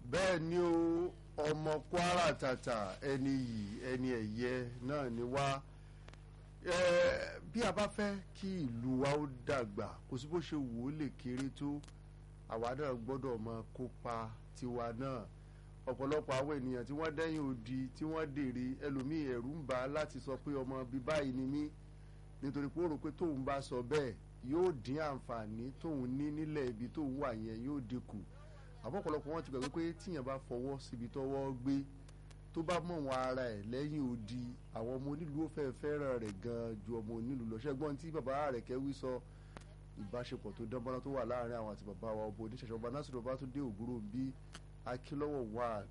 bẹ́ẹ̀ ni o ọmọ kwara tàtà ẹni yìí ẹni ẹ̀yẹ náà ni wá Eh, bí a bá fẹ́ kí ìlú wa ó dàgbà kò sí bó ṣe wò ó lè kéré tó àwa náà gbọ́dọ̀ máa kópa tiwa náà ọ̀pọ̀lọpọ̀ àwọn ènìyàn tí wọ́n dẹ́yìn odi tí wọ́n dèrè ẹlòmíì ẹ̀rù ń bà á láti sọ pé ọmọ bíi báyìí ni mí nítorí pé ó rò pé tóun bá sọ bẹ́ẹ̀ yóò dín àǹfààní tóun ní nílẹ̀ ibi tóun wà yẹn yóò dínkù àmọ́ ọ̀pọ̀lọpọ̀ wọn ti gbàgbé pé tíyàn bá fọwọ́ síbi tọ́wọ́ gbé tó bá mọ̀ wọn ara ẹ̀ lẹ́yìn odi àwọn ọmọ onílùú ó fẹ́ fẹ́ràn rẹ̀ gan ju ọmọ onílùú lọ ṣẹ́gbọ́n tí bàbá rẹ̀ kẹ́wí sọ ìbáṣepọ̀ tó dánmọ́ná tó wà láàrin àwọn àti bàbá wa ọba oníṣẹ̀ṣẹ̀ ọba násìrò ọba tó dé ògbúrò bí akílọ́wọ̀ wà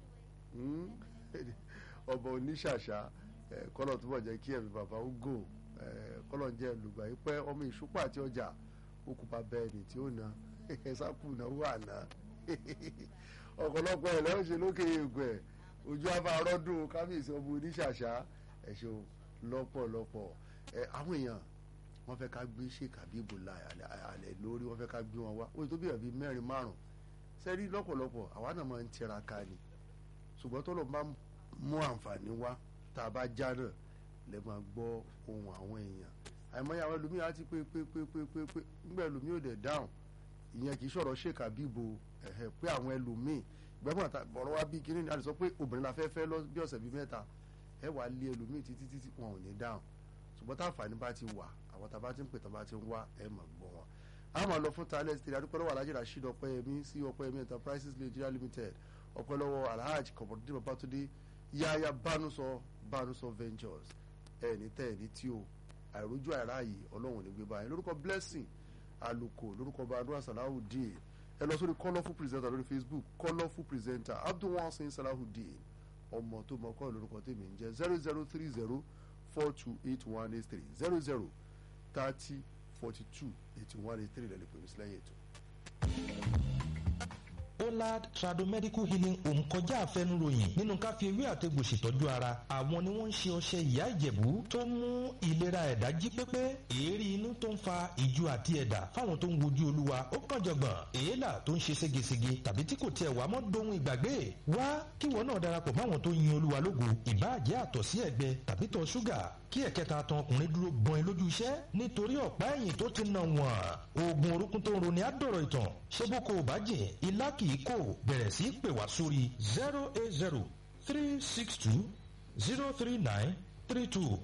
ọba oníṣàṣà kọ́lọ̀ tó bọ̀ jẹ́ kí ẹ̀mí bàbá ó gò kọ́lọ̀ ń jẹ́ lùgbà yìí pẹ́ ọmọ ìṣúpà àti ọjà okùnfà bẹ́ẹ̀ ni tí ó na ẹ̀sákù náà wà ná ọ̀pọ̀lọpọ̀ ẹ̀ lọ́wọ́ ṣe lókè ègbẹ̀ ojú afárọ́dún kábíyèsí ọmọ oníṣàṣà ẹ̀ṣọ́ lọ́pọ̀lọpọ̀ ẹ̀ àwọn èèyàn wọ́n fẹ́ ká gbé Sheikh Habibu alẹ́ lórí wọ́n fẹ́ ká gbé wọn wá ó tó bíyàn bíi mẹ́rin márùn sẹ́rí lọ́pọ̀lọpọ̀ àwa náà máa ń tiraka ni ṣùgbọ́n tó lọ bá mú àǹfààní wá tá a bá já náà lè máa gbọ́ ohun àwọn èèyàn àìmọye àwọn ẹlòmíì á ti pé pé pé pé pé pé nígbà ẹlòmíì ò dẹ̀ dáhùn ìyẹn kì í sọ̀rọ̀ Sheikh Habibu ẹ̀hẹ̀ pé àwọn ẹlòmíì ìgbẹ́mọ̀ bọ̀rọ̀ wá bí kíní ni a lè sọ pé obìnrin la fẹ́ fẹ́ lọ bí ọ̀sẹ̀ bíi mẹ́ta ẹ wà á lé ẹlòmíì títí títí wọn ò ní dáhùn ṣùgbọ́n tá àǹfààní bá ti wà àwọn tá a bá ti ń pè tán bá ti ń wá ẹ mọ̀ gbọ́ wọn. a máa lọ fún talent three adúpẹ́ lọ́wọ́ alhaji rasheed ọpẹ́yẹmí sí ọpẹ́yẹmí enterprises nigeria limited ọpẹ́ lọ́wọ́ alhaji kọ̀mọ̀dé babatunde yáyá bánúsọ bánúsọ ventures ẹni tẹ́ ẹni tí o àìrójú àìráàyè ọlọ́run ní gbé báyìí lórúkọ blessing aluko lórúkọ badua salahudeen ẹ lọ sórí colourful presenter lórí facebook colourful presenter abdulwasin salahudeen ọmọ tó mọ kọ́ lórúkọ tèmi ń jẹ́ zero zero three zero four two eight one eight three zero zero thirty forty two eighty one eight three lẹ́lẹ́ pẹ̀lú sílẹ̀ yẹn tó. Olad Tradomedical Healing Home kọjá àfẹnuròyìn nínú ká fi ewé àtegbò ṣètọ́jú ara àwọn ni wọ́n ń ṣe ọṣẹ ìyá ìjẹ̀bú tó mú ìlera ẹ̀dá jí pépé èérí inú tó ń fa ìju àti ẹ̀dà fáwọn tó ń wojú olúwa ó kàn jọ̀gbọ̀n èélà tó ń ṣe ségesège tàbí tí kò tiẹ̀ wá mọ́ dohun ìgbàgbé wá kíwọ náà darapọ̀ máwọn tó yin olúwa lógo ìbáàjẹ́ àtọ̀sí ẹ̀gbẹ tàbí tọ̀ ṣúgà kí ẹ̀kẹta tan ọkùnrin dúró gbọ́n ẹ lójú iṣẹ́ nítorí ọ̀pá ẹ̀yìn tó ti nà wọ́n oògùn orúkún tó ń roni àdọ̀rọ̀ ìtàn ṣé bó kò bá jìn ilá kì í kò bẹ̀rẹ̀ sí í pè wá sórí zero eight zero three six two zero three nine three two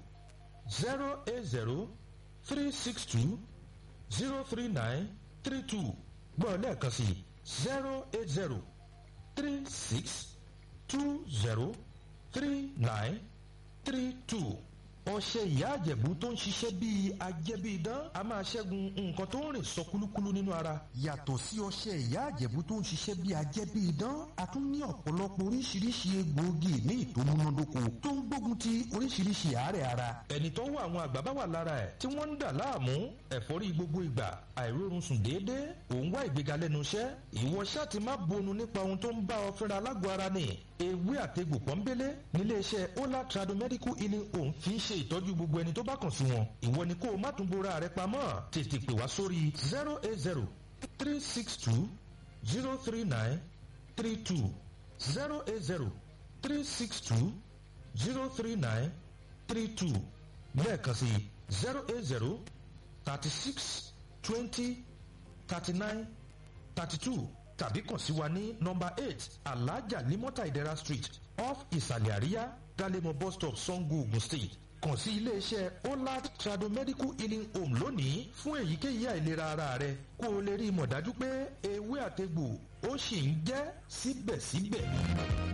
zero eight zero three six two zero three nine three two gbọ́ lẹ́ẹ̀kan sí zero eight zero three six two zero three nine three two ọṣẹ ìyá àjẹ̀bú tó ń ṣiṣẹ́ bíi ajẹ́bíidán a máa ṣẹ́gun nǹkan tó ń rìn sọ kúlúkúlú nínú ara. yàtọ̀ sí ọṣẹ ìyá àjẹ̀bú tó ń ṣiṣẹ́ bíi ajẹ́bíidán a tún ní ọ̀pọ̀lọpọ̀ oríṣiríṣi egbòogi ní ìtòmúnádóko tó ń gbógun ti oríṣiríṣi àárẹ̀ ara. ẹni tó wọ àwọn àgbà bá wà lára ẹ̀ tí wọ́n ń dà láàmú ẹ̀fọ́rí gbogbo ìgbà àìrórun sùn déédéé òun wá ìgbéga lẹ́nu iṣẹ́ ìwọ ṣáà ti má bonu nípa ohun tó ń bá ọ fẹ́ra lágọ̀ọ́ ara ni ewé àtegbò pọ́nbélé níléeṣẹ́ ola tradomedical healing home fi ń ṣe ìtọ́jú gbogbo ẹni tó bá kàn sí wọn ìwọ ni kó o má tún bora rẹ pamọ́ tètè pè wá sórí zero eight zero three six two zero three nine three two zero eight zero three six two zero three nine three two lẹ́ẹ̀kan sí zero eight zero thirty six twenty thirty nine thirty two tàbí kàn sí wa ní nọmba eight alhaja limota idera street off ìsàlẹ̀ àríyá galemo bus stop sango ogun state kàn sí iléeṣẹ́ olad tradomedical healing home lónìí fún èyíkéyìí àìlera ara rẹ kó o lè rí i mọ̀ dájú pé ewé àtegbò ó sì ń jẹ́ síbẹ̀síbẹ̀.